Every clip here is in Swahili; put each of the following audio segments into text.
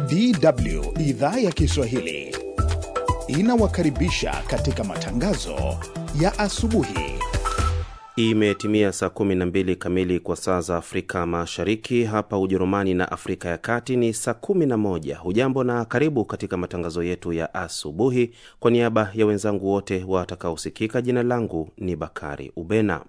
DW idhaa ya Kiswahili inawakaribisha katika matangazo ya asubuhi. Imetimia saa 12 kamili kwa saa za Afrika Mashariki. Hapa Ujerumani na Afrika ya Kati ni saa 11. Hujambo na karibu katika matangazo yetu ya asubuhi. Kwa niaba ya wenzangu wote watakaosikika, jina langu ni Bakari Ubena.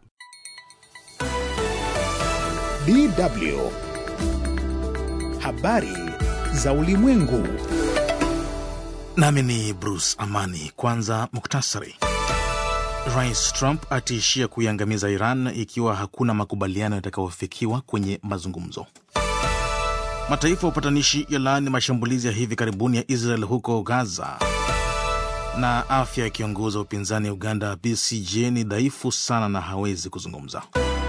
DW habari za ulimwengu. Nami ni Bruce Amani. Kwanza muktasari. Rais Trump atiishia kuiangamiza Iran ikiwa hakuna makubaliano yatakayofikiwa kwenye mazungumzo. Mataifa ya upatanishi yalaani mashambulizi ya hivi karibuni ya Israel huko Gaza, na afya ya kiongozi wa upinzani ya Uganda BCJ ni dhaifu sana na hawezi kuzungumza.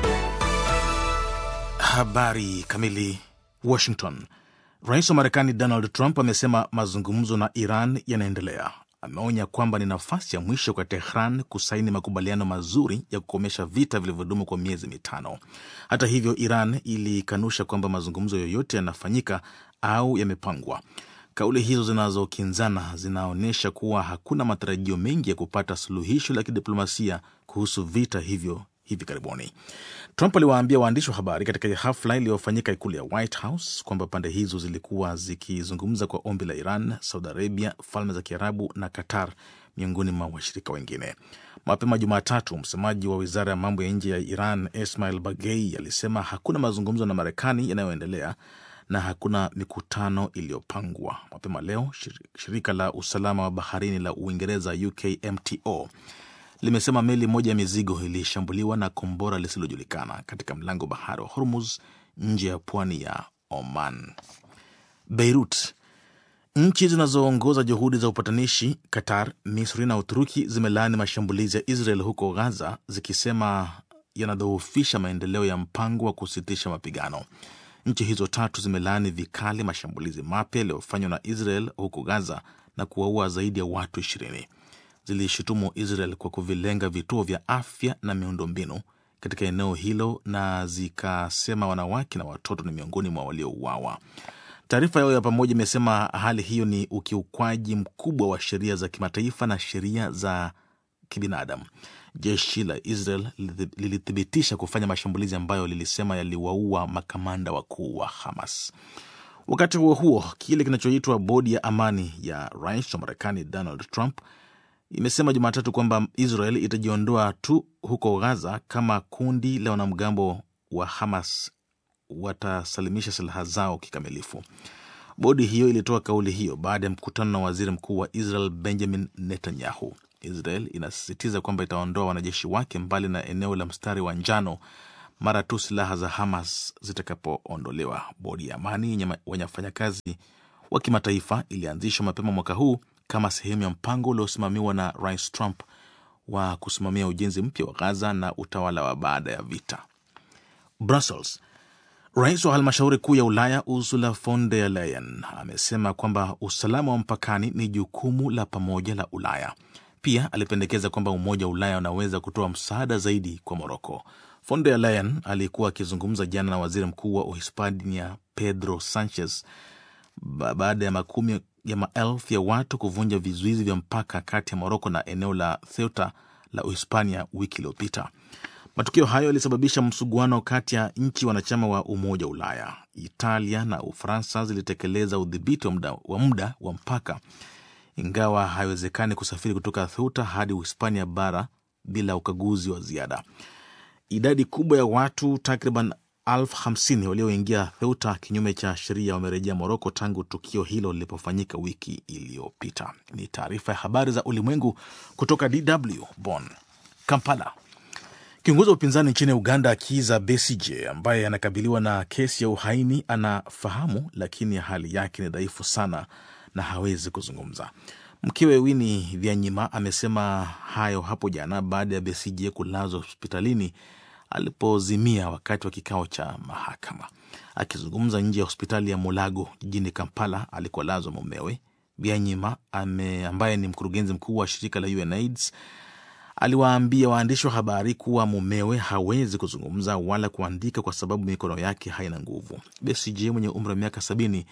Habari kamili. Washington. Rais wa Marekani Donald Trump amesema mazungumzo na Iran yanaendelea. Ameonya kwamba ni nafasi ya mwisho kwa Tehran kusaini makubaliano mazuri ya kukomesha vita vilivyodumu kwa miezi mitano. Hata hivyo, Iran ilikanusha kwamba mazungumzo yoyote yanafanyika au yamepangwa. Kauli hizo zinazokinzana zinaonyesha kuwa hakuna matarajio mengi ya kupata suluhisho la kidiplomasia kuhusu vita hivyo hivi karibuni. Trump aliwaambia waandishi wa habari katika hafla iliyofanyika ikulu ya White House kwamba pande hizo zilikuwa zikizungumza kwa ombi la Iran, Saudi Arabia, Falme za Kiarabu na Qatar, miongoni mwa washirika wengine. Mapema Jumatatu, msemaji wa wizara ya mambo ya nje ya Iran Ismail Bagei alisema hakuna mazungumzo na Marekani yanayoendelea na hakuna mikutano iliyopangwa. Mapema leo shirika la usalama wa baharini la Uingereza UKMTO limesema meli moja ya mizigo ilishambuliwa na kombora lisilojulikana katika mlango bahari wa Hormuz nje ya pwani ya Oman. Beirut. Nchi zinazoongoza juhudi za upatanishi Qatar, Misri na Uturuki zimelaani mashambulizi ya Israel huko Gaza zikisema yanadhoofisha maendeleo ya mpango wa kusitisha mapigano. Nchi hizo tatu zimelaani vikali mashambulizi mapya yaliyofanywa na Israel huko Gaza na kuwaua zaidi ya watu ishirini. Zilishutumu Israel kwa kuvilenga vituo vya afya na miundombinu katika eneo hilo na zikasema wanawake na watoto ni miongoni mwa waliouawa. Taarifa yao ya pamoja imesema hali hiyo ni ukiukwaji mkubwa wa sheria za kimataifa na sheria za kibinadamu. Jeshi la Israel lilithibitisha kufanya mashambulizi ambayo lilisema yaliwaua makamanda wakuu wa Hamas. Wakati huo huo, kile kinachoitwa bodi ya amani ya rais wa Marekani Donald Trump imesema Jumatatu kwamba Israel itajiondoa tu huko Gaza kama kundi la wanamgambo wa Hamas watasalimisha silaha zao kikamilifu. Bodi hiyo ilitoa kauli hiyo baada ya mkutano na waziri mkuu wa Israel Benjamin Netanyahu. Israel inasisitiza kwamba itaondoa wanajeshi wake mbali na eneo la mstari wa njano mara tu silaha za Hamas zitakapoondolewa. Bodi ya amani yenye wafanyakazi wa kimataifa ilianzishwa mapema mwaka huu kama sehemu ya mpango uliosimamiwa na Rais Trump wa kusimamia ujenzi mpya wa Gaza na utawala wa baada ya vita. Brussels. Rais wa halmashauri kuu ya Ulaya Ursula von der Leyen amesema kwamba usalama wa mpakani ni jukumu la pamoja la Ulaya. Pia alipendekeza kwamba Umoja wa Ulaya unaweza kutoa msaada zaidi kwa Moroko. Von der Leyen alikuwa akizungumza jana na waziri mkuu wa Uhispania Pedro Sanchez baada ya makumi ya maelfu ya watu kuvunja vizuizi vya mpaka kati ya Moroko na eneo la Ceuta la Uhispania wiki iliyopita. Matukio hayo yalisababisha msuguano kati ya nchi wanachama wa Umoja wa Ulaya. Italia na Ufaransa zilitekeleza udhibiti wa muda wa, muda wa mpaka, ingawa haiwezekani kusafiri kutoka Ceuta hadi Uhispania bara bila ukaguzi wa ziada. Idadi kubwa ya watu takriban elfu hamsini walioingia Theuta kinyume cha sheria wamerejea Moroko tangu tukio hilo lilipofanyika wiki iliyopita. Ni taarifa ya habari za ulimwengu kutoka DW Bonn. Kampala. Kiongozi wa upinzani nchini Uganda Kiza Besigye ambaye anakabiliwa na kesi ya uhaini anafahamu, lakini hali yake ni dhaifu sana na hawezi kuzungumza. Mkewe Winnie Byanyima amesema hayo hapo jana baada ya Besigye kulazwa hospitalini alipozimia wakati wa kikao cha mahakama. Akizungumza nje ya hospitali ya Mulago jijini Kampala alikolazwa mumewe, Byanyima ambaye ni mkurugenzi mkuu wa shirika la UNAIDS aliwaambia waandishi wa habari kuwa mumewe hawezi kuzungumza wala kuandika kwa sababu mikono yake haina nguvu. Besigye mwenye umri wa miaka sabini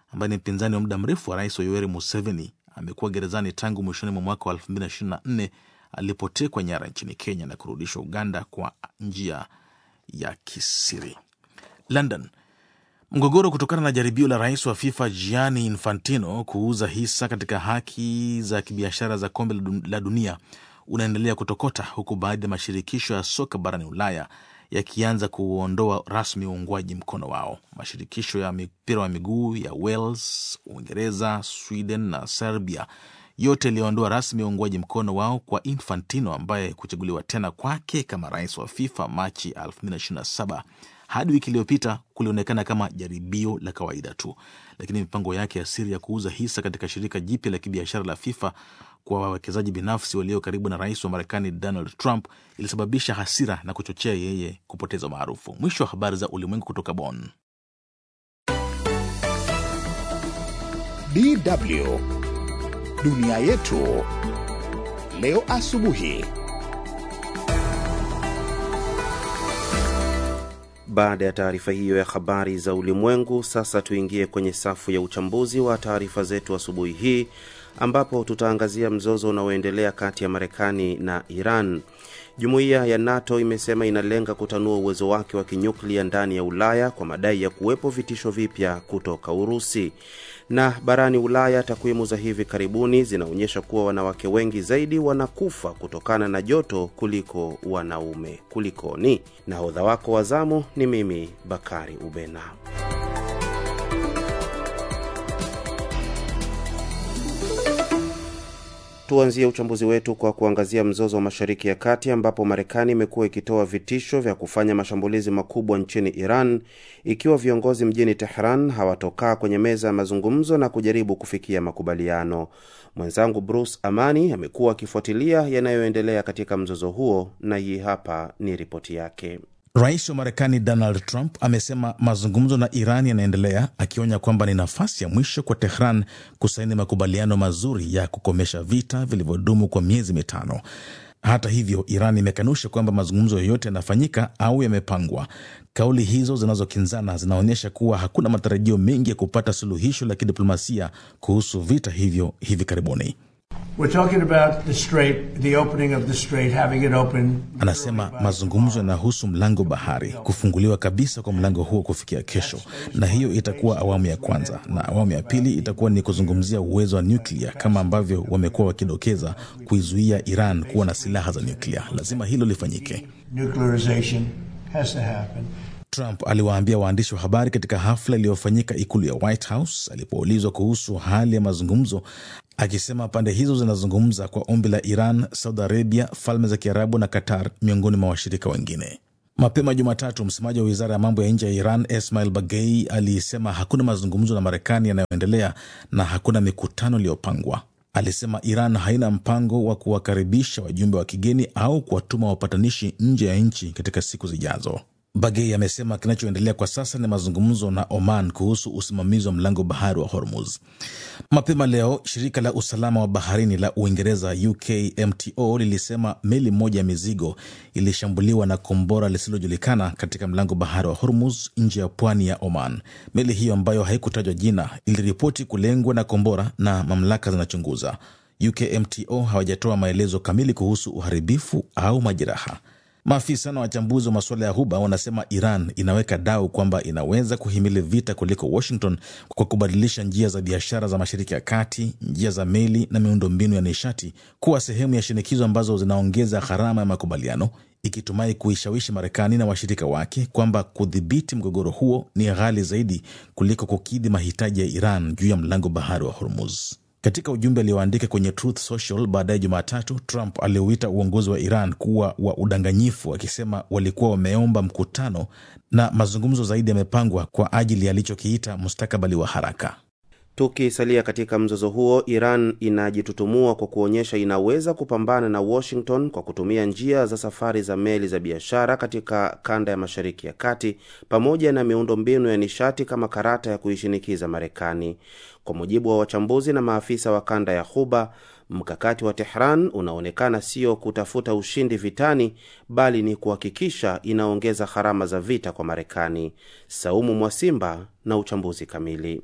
ambaye ni mpinzani wa muda mrefu wa rais wa Yoweri Museveni amekuwa gerezani tangu mwishoni mwa mwaka wa 2024 alipotekwa nyara nchini Kenya na kurudishwa Uganda kwa njia ya kisiri. London. Mgogoro kutokana na jaribio la rais wa FIFA Gianni Infantino kuuza hisa katika haki za kibiashara za kombe la dunia unaendelea kutokota huku baadhi ya mashirikisho ya soka barani Ulaya yakianza kuondoa rasmi uungwaji mkono wao. Mashirikisho ya mpira wa miguu ya Wales, Uingereza, Sweden na Serbia yote yaliyoondoa rasmi uungwaji mkono wao kwa Infantino ambaye kuchaguliwa tena kwake kama rais wa FIFA Machi 2027 hadi wiki iliyopita kulionekana kama jaribio la kawaida tu, lakini mipango yake ya siri ya kuuza hisa katika shirika jipya la kibiashara la FIFA kwa wawekezaji binafsi walio karibu na rais wa Marekani Donald Trump ilisababisha hasira na kuchochea yeye kupoteza maarufu. Mwisho wa habari za ulimwengu kutoka Bonn. DW dunia yetu leo asubuhi. Baada ya taarifa hiyo ya habari za ulimwengu, sasa tuingie kwenye safu ya uchambuzi wa taarifa zetu asubuhi hii, ambapo tutaangazia mzozo unaoendelea kati ya Marekani na Iran. Jumuiya ya NATO imesema inalenga kutanua uwezo wake wa kinyuklia ndani ya Ulaya kwa madai ya kuwepo vitisho vipya kutoka Urusi. Na barani Ulaya, takwimu za hivi karibuni zinaonyesha kuwa wanawake wengi zaidi wanakufa kutokana na joto kuliko wanaume. Kulikoni? Nahodha wako wa zamu ni mimi Bakari Ubena. Tuanzie uchambuzi wetu kwa kuangazia mzozo wa Mashariki ya Kati ambapo Marekani imekuwa ikitoa vitisho vya kufanya mashambulizi makubwa nchini Iran ikiwa viongozi mjini Tehran hawatokaa kwenye meza ya mazungumzo na kujaribu kufikia makubaliano. Mwenzangu Bruce Amani amekuwa akifuatilia yanayoendelea katika mzozo huo na hii hapa ni ripoti yake. Rais wa Marekani Donald Trump amesema mazungumzo na Iran yanaendelea, akionya kwamba ni nafasi ya mwisho kwa Tehran kusaini makubaliano mazuri ya kukomesha vita vilivyodumu kwa miezi mitano. Hata hivyo, Iran imekanusha kwamba mazungumzo yoyote yanafanyika au yamepangwa. Kauli hizo zinazokinzana zinaonyesha kuwa hakuna matarajio mengi ya kupata suluhisho la kidiplomasia kuhusu vita hivyo hivi karibuni. Anasema mazungumzo yanahusu mlango bahari, kufunguliwa kabisa kwa mlango huo kufikia kesho, na hiyo itakuwa awamu ya kwanza, na awamu ya pili itakuwa ni kuzungumzia uwezo wa nyuklia, kama ambavyo wamekuwa wakidokeza, kuizuia Iran kuwa na silaha za nyuklia. Lazima hilo lifanyike. Trump aliwaambia waandishi wa habari katika hafla iliyofanyika ikulu ya White House alipoulizwa kuhusu hali ya mazungumzo, akisema pande hizo zinazungumza kwa ombi la Iran, Saudi Arabia, Falme za Kiarabu na Qatar, miongoni mwa washirika wengine. Mapema Jumatatu, msemaji wa wizara ya mambo ya nje ya Iran Esmail Bagei alisema hakuna mazungumzo na Marekani yanayoendelea na hakuna mikutano iliyopangwa. Alisema Iran haina mpango wa kuwakaribisha wajumbe wa kigeni au kuwatuma wapatanishi nje ya nchi katika siku zijazo. Bagei amesema kinachoendelea kwa sasa ni mazungumzo na Oman kuhusu usimamizi wa mlango bahari wa Hormuz. Mapema leo shirika la usalama wa baharini la Uingereza UKMTO lilisema meli moja ya mizigo ilishambuliwa na kombora lisilojulikana katika mlango bahari wa Hormuz nje ya pwani ya Oman. Meli hiyo ambayo haikutajwa jina iliripoti kulengwa na kombora na mamlaka zinachunguza. UKMTO hawajatoa maelezo kamili kuhusu uharibifu au majeraha. Maafisa na wachambuzi wa masuala ya Ghuba wanasema Iran inaweka dau kwamba inaweza kuhimili vita kuliko Washington kwa kubadilisha njia za biashara za Mashariki ya Kati, njia za meli na miundombinu ya nishati kuwa sehemu ya shinikizo ambazo zinaongeza gharama ya makubaliano, ikitumai kuishawishi Marekani na washirika wake kwamba kudhibiti mgogoro huo ni ghali zaidi kuliko kukidhi mahitaji ya Iran juu ya mlango bahari wa Hormuz. Katika ujumbe alioandika kwenye Truth Social baadaye Jumatatu, Trump aliuita uongozi wa Iran kuwa wa udanganyifu, akisema walikuwa wameomba mkutano na mazungumzo zaidi yamepangwa kwa ajili ya alichokiita mustakabali wa haraka. Tukisalia katika mzozo huo, Iran inajitutumua kwa kuonyesha inaweza kupambana na Washington kwa kutumia njia za safari za meli za biashara katika kanda ya Mashariki ya Kati pamoja na miundombinu ya nishati kama karata ya kuishinikiza Marekani. Kwa mujibu wa wachambuzi na maafisa wa kanda ya Ghuba, mkakati wa Tehran unaonekana sio kutafuta ushindi vitani, bali ni kuhakikisha inaongeza gharama za vita kwa Marekani. Saumu Mwasimba na uchambuzi kamili.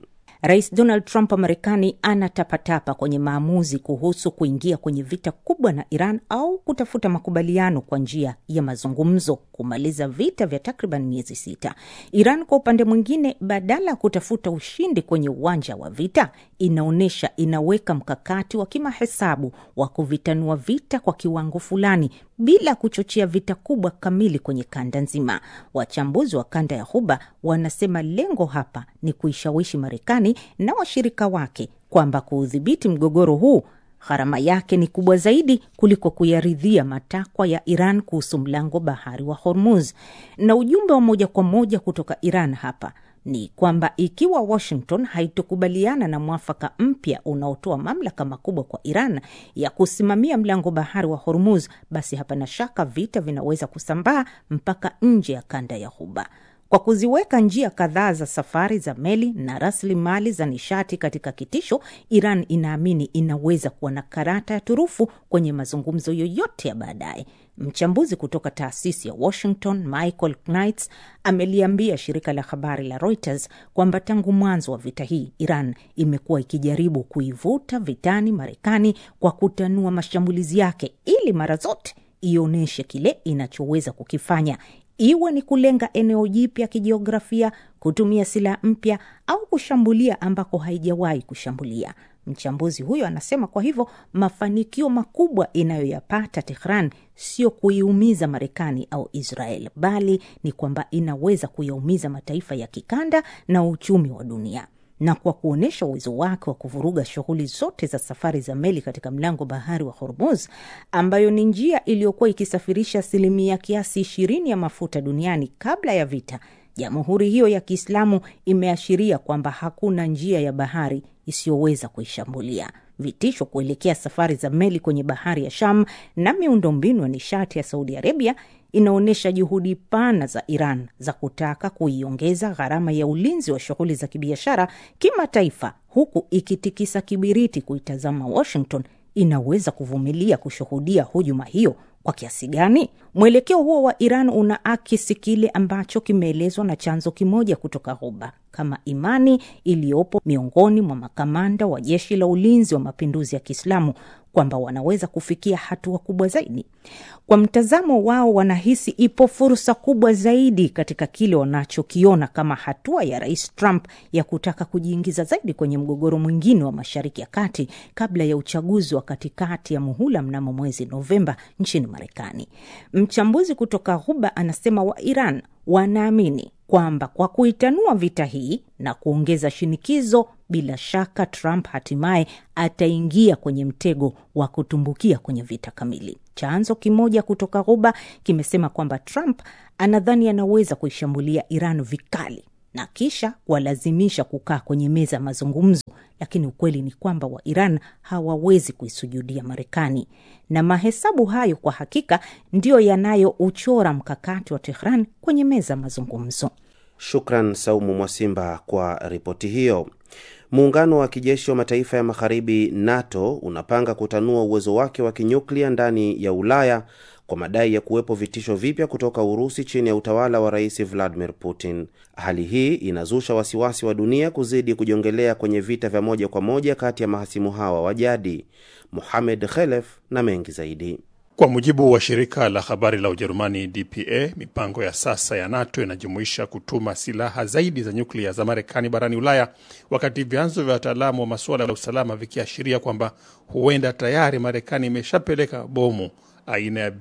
Rais Donald Trump wa Marekani anatapatapa kwenye maamuzi kuhusu kuingia kwenye vita kubwa na Iran au kutafuta makubaliano kwa njia ya mazungumzo kumaliza vita vya takriban miezi sita. Iran kwa upande mwingine, badala ya kutafuta ushindi kwenye uwanja wa vita, inaonyesha inaweka mkakati wa kimahesabu wa kuvitanua vita kwa kiwango fulani bila kuchochea vita kubwa kamili kwenye kanda nzima. Wachambuzi wa kanda ya Ghuba wanasema lengo hapa ni kuishawishi Marekani na washirika wake kwamba kuudhibiti mgogoro huu gharama yake ni kubwa zaidi kuliko kuyaridhia matakwa ya Iran kuhusu mlango bahari wa Hormuz. Na ujumbe wa moja kwa moja kutoka Iran hapa ni kwamba ikiwa Washington haitokubaliana na mwafaka mpya unaotoa mamlaka makubwa kwa Iran ya kusimamia mlango bahari wa Hormuz, basi hapana shaka vita vinaweza kusambaa mpaka nje ya kanda ya Ghuba. Kwa kuziweka njia kadhaa za safari za meli na rasilimali za nishati katika kitisho, Iran inaamini inaweza kuwa na karata ya turufu kwenye mazungumzo yoyote ya baadaye. Mchambuzi kutoka taasisi ya Washington Michael Knights ameliambia shirika la habari la Reuters kwamba tangu mwanzo wa vita hii Iran imekuwa ikijaribu kuivuta vitani Marekani kwa kutanua mashambulizi yake ili mara zote ionyeshe kile inachoweza kukifanya iwe ni kulenga eneo jipya kijiografia, kutumia silaha mpya au kushambulia ambako haijawahi kushambulia. Mchambuzi huyo anasema kwa hivyo mafanikio makubwa inayoyapata Tehran sio kuiumiza Marekani au Israel, bali ni kwamba inaweza kuyaumiza mataifa ya kikanda na uchumi wa dunia na kwa kuonyesha uwezo wake wa kuvuruga shughuli zote za safari za meli katika mlango bahari wa Hormuz, ambayo ni njia iliyokuwa ikisafirisha asilimia kiasi ishirini ya mafuta duniani kabla ya vita. Jamhuri hiyo ya Kiislamu imeashiria kwamba hakuna njia ya bahari isiyoweza kuishambulia. Vitisho kuelekea safari za meli kwenye bahari ya Sham na miundombinu ya nishati ya Saudi Arabia inaonyesha juhudi pana za Iran za kutaka kuiongeza gharama ya ulinzi wa shughuli za kibiashara kimataifa, huku ikitikisa kibiriti kuitazama Washington inaweza kuvumilia kushuhudia hujuma hiyo kwa kiasi gani? Mwelekeo huo wa Iran unaakisi kile ambacho kimeelezwa na chanzo kimoja kutoka Ghuba kama imani iliyopo miongoni mwa makamanda wa jeshi la ulinzi wa mapinduzi ya Kiislamu kwamba wanaweza kufikia hatua kubwa zaidi. Kwa mtazamo wao, wanahisi ipo fursa kubwa zaidi katika kile wanachokiona kama hatua ya Rais Trump ya kutaka kujiingiza zaidi kwenye mgogoro mwingine wa Mashariki ya Kati kabla ya uchaguzi wa katikati ya muhula mnamo mwezi Novemba nchini Marekani. Mchambuzi kutoka Ghuba anasema wa Iran wanaamini kwamba kwa kuitanua vita hii na kuongeza shinikizo, bila shaka Trump hatimaye ataingia kwenye mtego wa kutumbukia kwenye vita kamili. Chanzo kimoja kutoka Ghuba kimesema kwamba Trump anadhani anaweza kuishambulia Iran vikali na kisha kuwalazimisha kukaa kwenye meza ya mazungumzo, lakini ukweli ni kwamba wa Iran hawawezi kuisujudia Marekani, na mahesabu hayo kwa hakika ndiyo yanayouchora mkakati wa Tehran kwenye meza ya mazungumzo. Shukran Saumu Mwasimba kwa ripoti hiyo. Muungano wa kijeshi wa mataifa ya magharibi NATO unapanga kutanua uwezo wake wa kinyuklia ndani ya Ulaya kwa madai ya kuwepo vitisho vipya kutoka Urusi chini ya utawala wa Rais Vladimir Putin. Hali hii inazusha wasiwasi wa dunia kuzidi kujongelea kwenye vita vya moja kwa moja kati ya mahasimu hawa wa jadi. Mohamed Khelef na mengi zaidi. Kwa mujibu wa shirika la habari la Ujerumani DPA, mipango ya sasa ya NATO inajumuisha kutuma silaha zaidi za nyuklia za Marekani barani Ulaya, wakati vyanzo vya wataalamu wa masuala ya usalama vikiashiria kwamba huenda tayari Marekani imeshapeleka bomu aina ya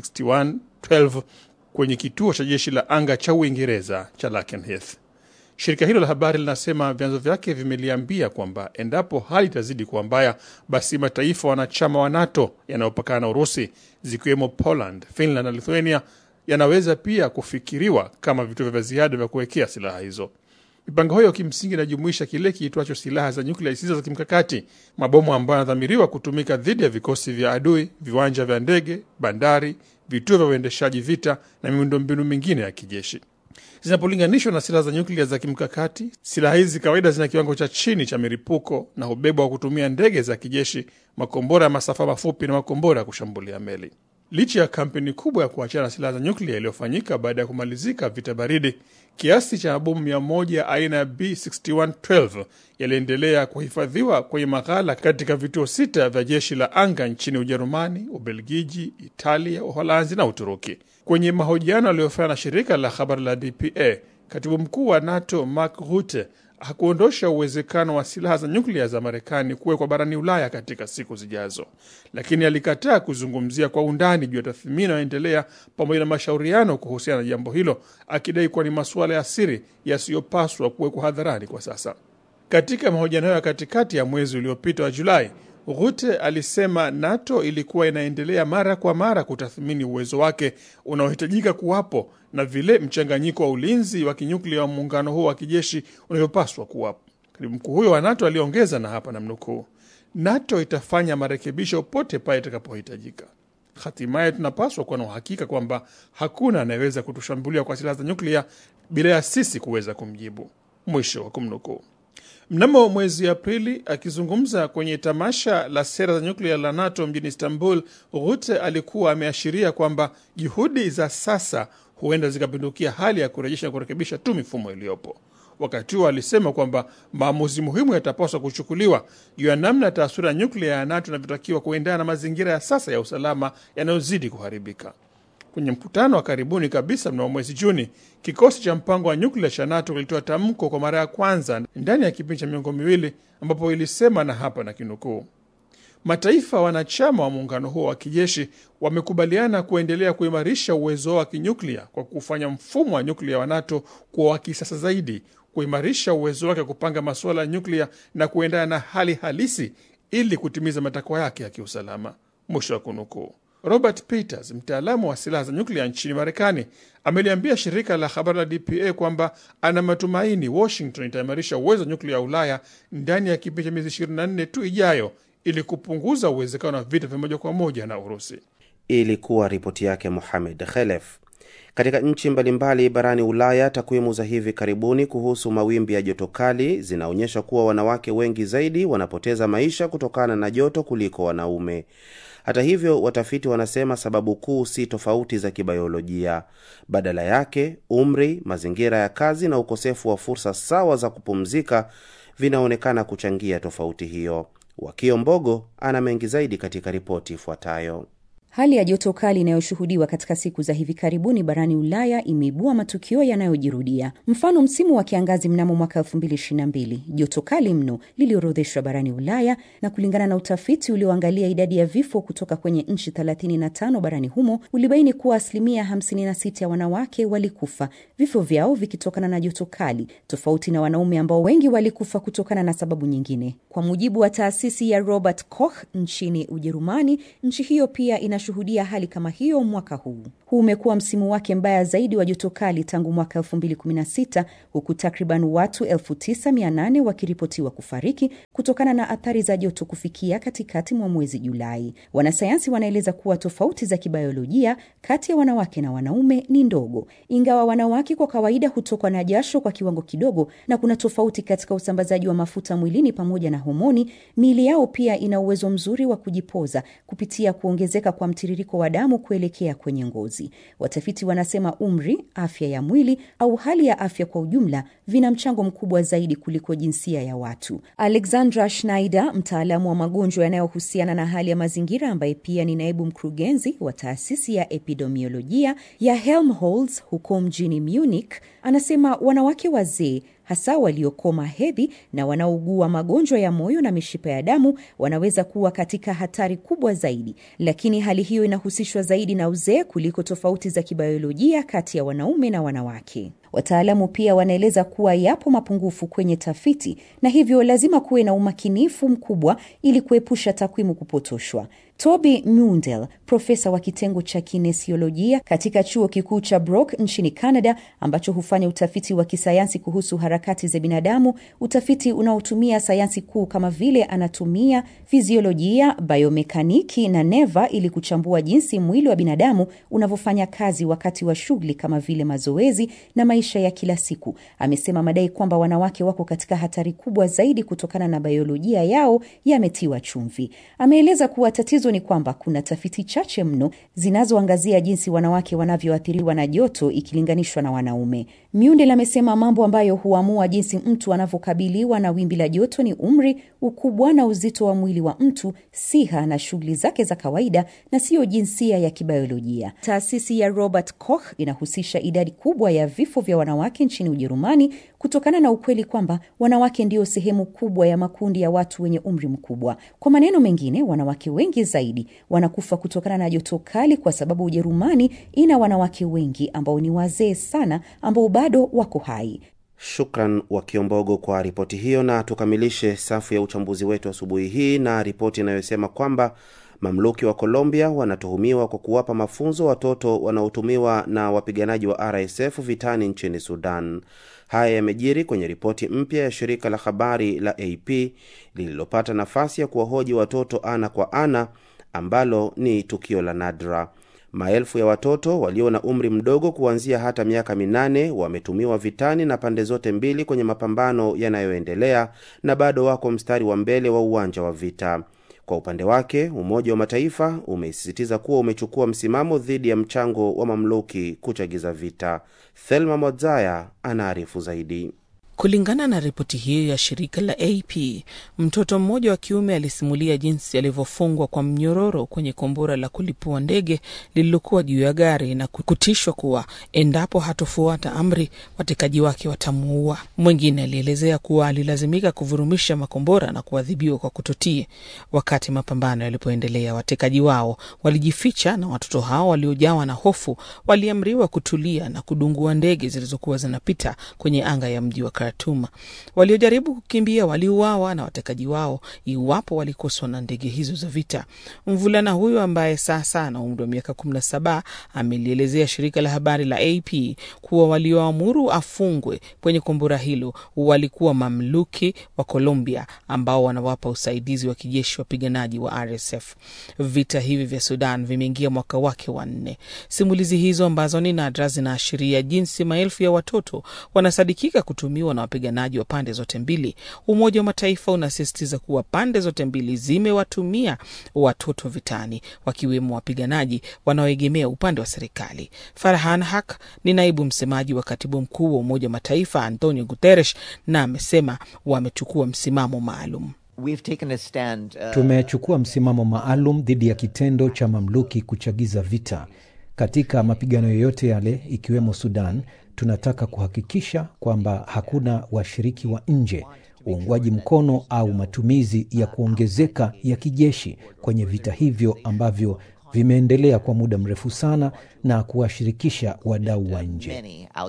B6112 kwenye kituo cha jeshi la anga cha Uingereza cha Lakenheath. Shirika hilo la habari linasema vyanzo vyake vimeliambia kwamba endapo hali itazidi kuwa mbaya, basi mataifa wanachama wa NATO yanayopakana na Urusi zikiwemo Poland, Finland na Lithuania yanaweza pia kufikiriwa kama vituo vya ziada vya kuwekea silaha hizo. Mipango hiyo kimsingi inajumuisha kile kiitwacho silaha za nyuklia zisizo za kimkakati, mabomu ambayo yanadhamiriwa kutumika dhidi ya vikosi vya adui, viwanja vya ndege, bandari, vituo vya uendeshaji vita na miundombinu mingine ya kijeshi. Zinapolinganishwa na silaha za nyuklia za kimkakati, silaha hizi kawaida zina kiwango cha chini cha milipuko na hubebwa wa kutumia ndege za kijeshi, makombora ya masafa mafupi na makombora ya kushambulia meli. Licha ya kampeni kubwa ya kuachana silaha za nyuklia iliyofanyika baada ya kumalizika vita baridi, kiasi cha mabomu mia moja aina ya B6112 yaliendelea kuhifadhiwa kwenye maghala katika vituo sita vya jeshi la anga nchini Ujerumani, Ubelgiji, Italia, Uholanzi na Uturuki. Kwenye mahojiano aliyofanya na shirika la habari la DPA, katibu mkuu wa NATO Mark Rutte hakuondosha uwezekano wa silaha za nyuklia za Marekani kuwekwa barani Ulaya katika siku zijazo, lakini alikataa kuzungumzia kwa undani juu ya tathmini inayoendelea pamoja na mashauriano kuhusiana na jambo hilo, akidai kuwa ni masuala ya siri yasiyopaswa kuwekwa hadharani kwa sasa. Katika mahojiano ya katikati ya mwezi uliopita wa Julai, Rutte alisema NATO ilikuwa inaendelea mara kwa mara kutathmini uwezo wake unaohitajika kuwapo na vile mchanganyiko wa ulinzi wa kinyuklia wa muungano huo wa kijeshi unavyopaswa kuwapo. Katibu mkuu huyo wa NATO aliongeza, na hapa namnukuu, NATO itafanya marekebisho pote pale itakapohitajika. Hatimaye tunapaswa kuwa na uhakika kwamba hakuna anayeweza kutushambulia kwa silaha za nyuklia bila ya sisi kuweza kumjibu, mwisho wa kumnukuu. Mnamo mwezi Aprili, akizungumza kwenye tamasha la sera za nyuklia la NATO mjini Istanbul, Rutte alikuwa ameashiria kwamba juhudi za sasa huenda zikapindukia hali ya kurejesha na kurekebisha tu mifumo iliyopo. Wakati huo alisema kwamba maamuzi muhimu yatapaswa kuchukuliwa juu ya namna taswira ya nyuklia ya NATO inavyotakiwa kuendana na mazingira ya sasa ya usalama yanayozidi kuharibika. Kwenye mkutano wa karibuni kabisa mnamo mwezi Juni, kikosi cha mpango wa nyuklia cha NATO kilitoa tamko kwa mara ya kwanza ndani ya kipindi cha miongo miwili, ambapo ilisema, na hapa na kinukuu, mataifa wanachama wa muungano huo wa kijeshi wamekubaliana kuendelea kuimarisha uwezo wao wa kinyuklia kwa kufanya mfumo wa nyuklia wa NATO kuwa wa kisasa zaidi, kuimarisha uwezo wake wa kupanga masuala ya nyuklia na kuendana na hali halisi ili kutimiza matakwa yake ya kiusalama, mwisho wa kunukuu. Robert Peters, mtaalamu wa silaha za nyuklia nchini Marekani, ameliambia shirika la habari la DPA kwamba ana matumaini Washington itaimarisha uwezo wa nyuklia wa Ulaya ndani ya kipindi cha miezi 24 tu ijayo ili kupunguza uwezekano wa vita vya moja kwa moja na Urusi. Ilikuwa ripoti yake Mohamed Khelef. Katika nchi mbalimbali barani Ulaya, takwimu za hivi karibuni kuhusu mawimbi ya joto kali zinaonyesha kuwa wanawake wengi zaidi wanapoteza maisha kutokana na joto kuliko wanaume. Hata hivyo, watafiti wanasema sababu kuu si tofauti za kibayolojia. Badala yake, umri, mazingira ya kazi na ukosefu wa fursa sawa za kupumzika vinaonekana kuchangia tofauti hiyo. Wakio Mbogo ana mengi zaidi katika ripoti ifuatayo. Hali ya joto kali inayoshuhudiwa katika siku za hivi karibuni barani Ulaya imeibua matukio yanayojirudia. Mfano, msimu wa kiangazi mnamo mwaka 2022 joto kali mno liliorodheshwa barani Ulaya, na kulingana na utafiti ulioangalia idadi ya vifo kutoka kwenye nchi 35 barani humo ulibaini kuwa asilimia 56 ya wanawake walikufa, vifo vyao vikitokana na joto kali, tofauti na wanaume ambao wengi walikufa kutokana na sababu nyingine. Kwa mujibu wa taasisi ya Robert Koch nchini Ujerumani, nchi hiyo pia ina shuhudia hali kama hiyo mwaka huu. Huu umekuwa msimu wake mbaya zaidi wa joto kali tangu mwaka 2016 huku takriban watu 9800 wakiripotiwa kufariki kutokana na athari za joto kufikia katikati mwa mwezi Julai. Wanasayansi wanaeleza kuwa tofauti za kibayolojia kati ya wanawake na wanaume ni ndogo, ingawa wanawake kwa kawaida hutokwa na jasho kwa kiwango kidogo, na kuna tofauti katika usambazaji wa mafuta mwilini pamoja na homoni. Miili yao pia ina uwezo mzuri wa kujipoza kupitia kuongezeka kwa mtiririko wa damu kuelekea kwenye ngozi. Watafiti wanasema umri, afya ya mwili au hali ya afya kwa ujumla vina mchango mkubwa zaidi kuliko jinsia ya watu. Alexandra Schneider, mtaalamu wa magonjwa yanayohusiana na hali ya mazingira, ambaye pia ni naibu mkurugenzi wa taasisi ya epidemiolojia ya Helmholtz huko mjini Munich, anasema wanawake wazee hasa waliokoma hedhi na wanaougua magonjwa ya moyo na mishipa ya damu wanaweza kuwa katika hatari kubwa zaidi, lakini hali hiyo inahusishwa zaidi na uzee kuliko tofauti za kibiolojia kati ya wanaume na wanawake. Wataalamu pia wanaeleza kuwa yapo mapungufu kwenye tafiti na hivyo lazima kuwe na umakinifu mkubwa ili kuepusha takwimu kupotoshwa. Toby Mundell, profesa wa kitengo cha kinesiolojia katika chuo kikuu cha Brock nchini Canada, ambacho hufanya utafiti wa kisayansi kuhusu harakati za binadamu, utafiti unaotumia sayansi kuu kama vile anatumia, fiziolojia, biomekaniki na neva ili kuchambua jinsi mwili wa binadamu unavyofanya kazi wakati wa shughuli kama vile mazoezi na maisha ya kila siku. Amesema madai kwamba wanawake wako katika hatari kubwa zaidi kutokana na biolojia yao yametiwa chumvi. Ameeleza kuwa tatizo tatizo ni kwamba kuna tafiti chache mno zinazoangazia jinsi wanawake wanavyoathiriwa na joto ikilinganishwa na wanaume. Mundell amesema mambo ambayo huamua jinsi mtu anavyokabiliwa na wimbi la joto ni umri, ukubwa na uzito wa mwili wa mtu, siha na shughuli zake za kawaida, na siyo jinsia ya kibiolojia. Taasisi ya Robert Koch inahusisha idadi kubwa ya vifo vya wanawake nchini Ujerumani kutokana na ukweli kwamba wanawake ndio sehemu kubwa ya makundi ya watu wenye umri mkubwa. Kwa maneno mengine, wanawake wengi zaidi wanakufa kutokana na joto kali, kwa sababu Ujerumani ina wanawake wengi ambao ni wazee sana, ambao bado wako hai. Shukran wa Kiombogo kwa ripoti hiyo, na tukamilishe safu ya uchambuzi wetu asubuhi hii na ripoti inayosema kwamba mamluki wa Colombia wanatuhumiwa kwa kuwapa mafunzo watoto wanaotumiwa na wapiganaji wa RSF vitani nchini Sudan. Haya yamejiri kwenye ripoti mpya ya shirika la habari la AP lililopata nafasi ya kuwahoji watoto ana kwa ana, ambalo ni tukio la nadra. Maelfu ya watoto walio na umri mdogo kuanzia hata miaka minane wametumiwa vitani na pande zote mbili kwenye mapambano yanayoendelea na bado wako mstari wa mbele wa uwanja wa vita. Kwa upande wake, Umoja wa Mataifa umesisitiza kuwa umechukua msimamo dhidi ya mchango wa mamluki kuchagiza vita. Thelma Modzaya anaarifu zaidi. Kulingana na ripoti hiyo ya shirika la AP, mtoto mmoja wa kiume alisimulia jinsi alivyofungwa kwa mnyororo kwenye kombora la kulipua ndege lililokuwa juu ya gari na kutishwa kuwa endapo hatofuata amri watekaji wake watamuua. Mwingine alielezea kuwa alilazimika kuvurumisha makombora na kuadhibiwa kwa kutotii. Wakati mapambano yalipoendelea, watekaji wao walijificha na watoto hao waliojawa na hofu waliamriwa kutulia na kudungua ndege zilizokuwa zinapita kwenye anga ya mji wa Khartoum. Waliojaribu kukimbia waliuawa na watekaji wao iwapo walikoswa na ndege hizo za vita. Mvulana huyo ambaye sasa ana umri wa miaka kumi na saba amelielezea shirika la habari la AP kuwa walioamuru afungwe kwenye kombora hilo walikuwa mamluki wa Colombia ambao wanawapa usaidizi wa kijeshi wapiganaji wa RSF. Vita hivi vya Sudan vimeingia mwaka wake wa nne. Simulizi hizo ambazo ni nadra zinaashiria jinsi maelfu ya watoto wanasadikika kutumiwa na wapiganaji wa pande zote mbili. Umoja wa Mataifa unasisitiza kuwa pande zote mbili zimewatumia watoto vitani, wakiwemo wapiganaji wanaoegemea upande wa serikali. Farhan Haq ni naibu msemaji wa katibu mkuu wa Umoja wa Mataifa Antonio Guterres, na amesema wamechukua msimamo maalum. Stand, uh... tumechukua msimamo maalum dhidi ya kitendo cha mamluki kuchagiza vita katika mapigano yoyote yale, ikiwemo Sudan. Tunataka kuhakikisha kwamba hakuna washiriki wa nje, uungwaji mkono au matumizi ya kuongezeka ya kijeshi kwenye vita hivyo ambavyo vimeendelea kwa muda mrefu sana na kuwashirikisha wadau wa nje.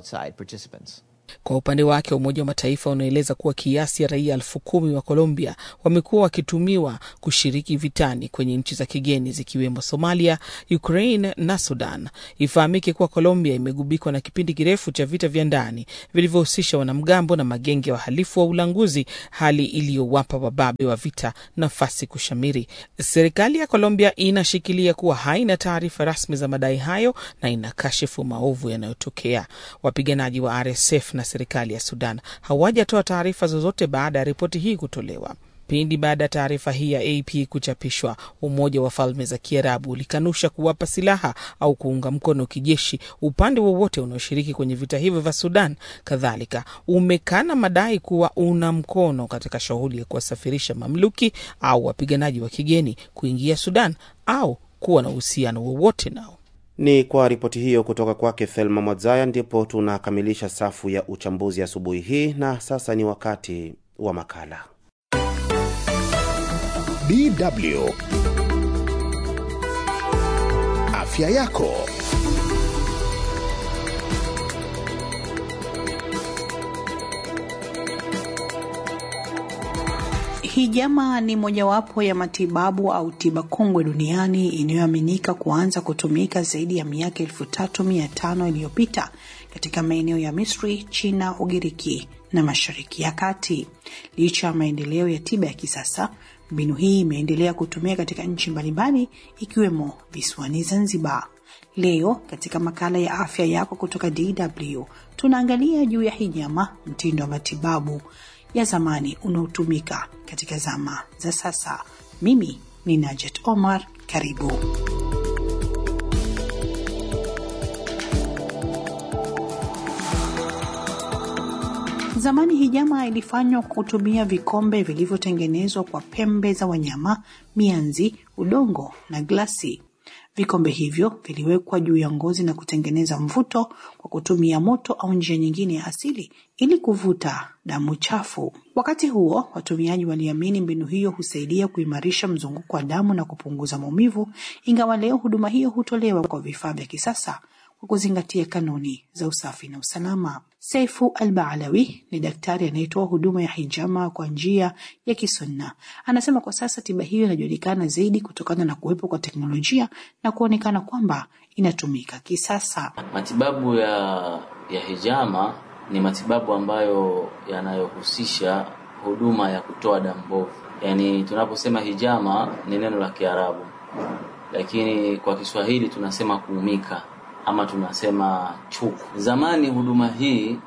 Kwa upande wake Umoja wa Mataifa unaeleza kuwa kiasi ya raia elfu kumi wa Colombia wamekuwa wakitumiwa kushiriki vitani kwenye nchi za kigeni zikiwemo Somalia, Ukraine na Sudan. Ifahamike kuwa Colombia imegubikwa na kipindi kirefu cha vita vya ndani vilivyohusisha wanamgambo na magenge ya wahalifu wa ulanguzi, hali iliyowapa wababe wa vita nafasi kushamiri. Serikali ya Colombia inashikilia kuwa haina taarifa rasmi za madai hayo na inakashifu maovu yanayotokea. Wapiganaji wa RSF na serikali ya Sudan hawajatoa taarifa zozote baada ya ripoti hii kutolewa. Pindi baada ya taarifa hii ya AP kuchapishwa, Umoja wa Falme za Kiarabu ulikanusha kuwapa silaha au kuunga mkono kijeshi upande wowote unaoshiriki kwenye vita hivyo vya Sudan. Kadhalika umekana madai kuwa una mkono katika shughuli ya kuwasafirisha mamluki au wapiganaji wa kigeni kuingia Sudan au kuwa na uhusiano wowote nao. Ni kwa ripoti hiyo kutoka kwake Thelma Mwadzaya ndipo tunakamilisha safu ya uchambuzi asubuhi hii, na sasa ni wakati wa makala DW Afya yako. Hijama ni mojawapo ya matibabu au tiba kongwe duniani inayoaminika kuanza kutumika zaidi ya miaka elfu tatu mia tano iliyopita katika maeneo ya Misri, China, Ugiriki na Mashariki ya Kati. Licha ya maendeleo ya tiba ya kisasa, mbinu hii imeendelea kutumia katika nchi mbalimbali ikiwemo visiwani Zanzibar. Leo katika makala ya afya yako kutoka DW tunaangalia juu ya hijama, mtindo wa matibabu ya zamani unaotumika katika zama za sasa. Mimi ni Najet Omar, Karibu. Zamani hijama ilifanywa kwa kutumia vikombe vilivyotengenezwa kwa pembe za wanyama, mianzi, udongo na glasi. Vikombe hivyo viliwekwa juu ya ngozi na kutengeneza mvuto kwa kutumia moto au njia nyingine ya asili ili kuvuta damu chafu. Wakati huo, watumiaji waliamini mbinu hiyo husaidia kuimarisha mzunguko wa damu na kupunguza maumivu, ingawa leo huduma hiyo hutolewa kwa vifaa vya kisasa kwa kuzingatia kanuni za usafi na usalama. Seifu Al-Baalawi ni daktari anayetoa huduma ya hijama kwa njia ya kisunna. Anasema kwa sasa tiba hiyo inajulikana zaidi kutokana na kuwepo kwa teknolojia na kuonekana kwamba inatumika kisasa. Matibabu ya, ya hijama ni matibabu ambayo yanayohusisha huduma ya kutoa damu mbovu. Yaani tunaposema hijama ni neno la Kiarabu, lakini kwa Kiswahili tunasema kuumika ama tunasema chuku. Zamani huduma hii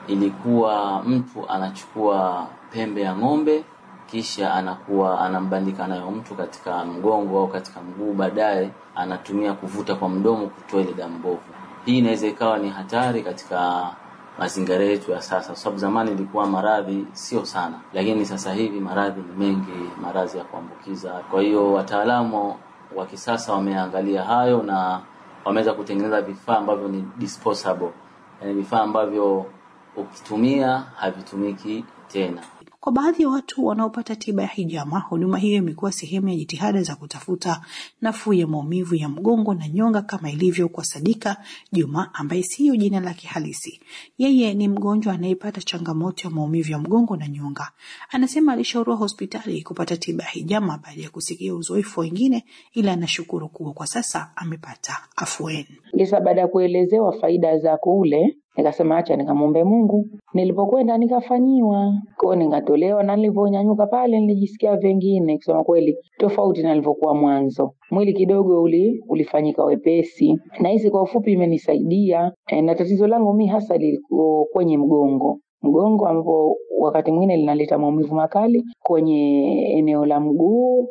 ilikuwa mtu anachukua pembe ya ng'ombe kisha anakuwa anambandika nayo mtu katika mgongo au katika mguu, baadaye anatumia kuvuta kwa mdomo kutoa ile damu mbovu. Hii inaweza ikawa ni hatari katika mazingira yetu ya sasa, kwa sababu zamani ilikuwa maradhi sio sana, lakini sasa hivi maradhi ni mengi, maradhi ya kuambukiza. Kwa hiyo wataalamu wa kisasa wameangalia hayo na wameweza kutengeneza vifaa ambavyo ni disposable, yani vifaa ambavyo ukitumia havitumiki tena. Kwa baadhi ya watu wanaopata tiba ya hijama, huduma hiyo imekuwa sehemu ya jitihada za kutafuta nafuu ya maumivu ya mgongo na nyonga, kama ilivyo kwa Sadika Juma ambaye siyo jina lake halisi. Yeye ni mgonjwa anayepata changamoto ya maumivu ya mgongo na nyonga. Anasema alishauriwa hospitali kupata tiba ya hijama baada ya kusikia uzoefu wengine, ila anashukuru kuwa kwa sasa amepata afueni. Kisa baada ya kuelezewa faida za kule nikasema acha nikamwombe Mungu. Nilipokwenda nikafanyiwa kwao, nikatolewa na nilivyonyanyuka pale nilijisikia vingine, kusema kweli, tofauti na nilivyokuwa mwanzo. Mwili kidogo uli, ulifanyika wepesi, na hizi kwa ufupi imenisaidia e, na tatizo langu mi hasa liko kwenye mgongo mgongo ambapo wakati mwingine linaleta maumivu makali kwenye eneo la mguu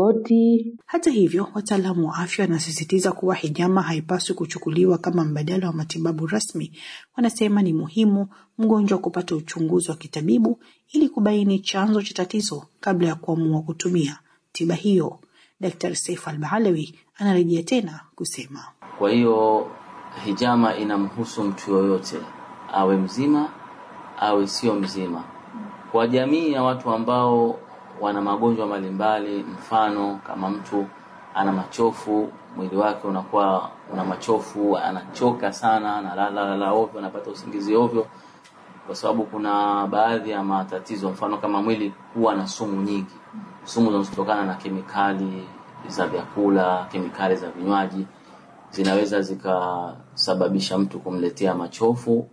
goti. Hata hivyo, wataalamu wa afya wanasisitiza kuwa hijama haipaswi kuchukuliwa kama mbadala wa matibabu rasmi. Wanasema ni muhimu mgonjwa kupata uchunguzi wa kitabibu ili kubaini chanzo cha tatizo kabla ya kuamua kutumia tiba hiyo. Daktari Saif Al-Baalawi anarejea tena kusema, kwa hiyo hijama inamhusu mtu yoyote, awe mzima awe sio mzima. Kwa jamii ya watu ambao wana magonjwa mbalimbali, mfano kama mtu ana machofu, mwili wake unakuwa una machofu, anachoka sana, analala lala ovyo, anapata usingizi ovyo, kwa sababu kuna baadhi ya matatizo, mfano kama mwili kuwa na sumu nyingi, sumu zinazotokana na kemikali za vyakula, kemikali za vinywaji, zinaweza zikasababisha mtu kumletea machofu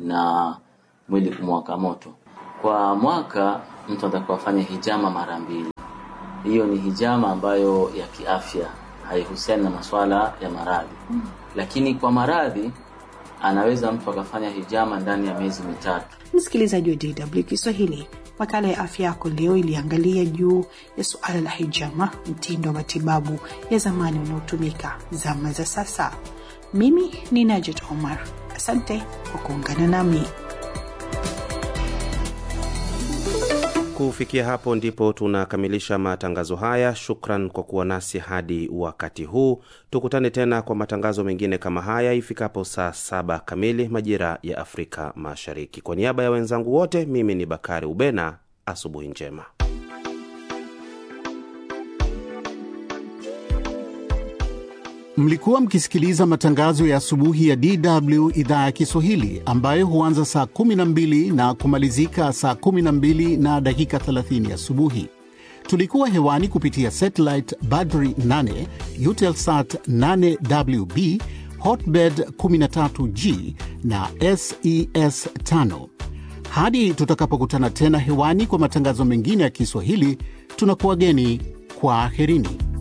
na mwili kumwaka moto. Kwa mwaka mtu anatakiwa afanye hijama mara mbili. Hiyo ni hijama ambayo ya kiafya, haihusiani na masuala ya maradhi. Lakini kwa maradhi anaweza mtu akafanya hijama ndani ya miezi mitatu. Msikilizaji wa DW Kiswahili, makala ya afya yako leo iliangalia juu ya suala la hijama, mtindo wa matibabu ya zamani unaotumika zama za sasa. Mimi ni Najet Omar, asante kwa kuungana nami. Kufikia hapo ndipo tunakamilisha matangazo haya. Shukran kwa kuwa nasi hadi wakati huu. Tukutane tena kwa matangazo mengine kama haya ifikapo saa saba kamili majira ya Afrika Mashariki. Kwa niaba ya wenzangu wote, mimi ni Bakari Ubena. Asubuhi njema. Mlikuwa mkisikiliza matangazo ya asubuhi ya DW idhaa ya Kiswahili ambayo huanza saa 12 na kumalizika saa 12 na dakika 30 asubuhi. Tulikuwa hewani kupitia satellite Badri 8, Eutelsat 8WB, Hotbird 13G na SES 5. Hadi tutakapokutana tena hewani kwa matangazo mengine ya Kiswahili, tunakuwageni kwa aherini.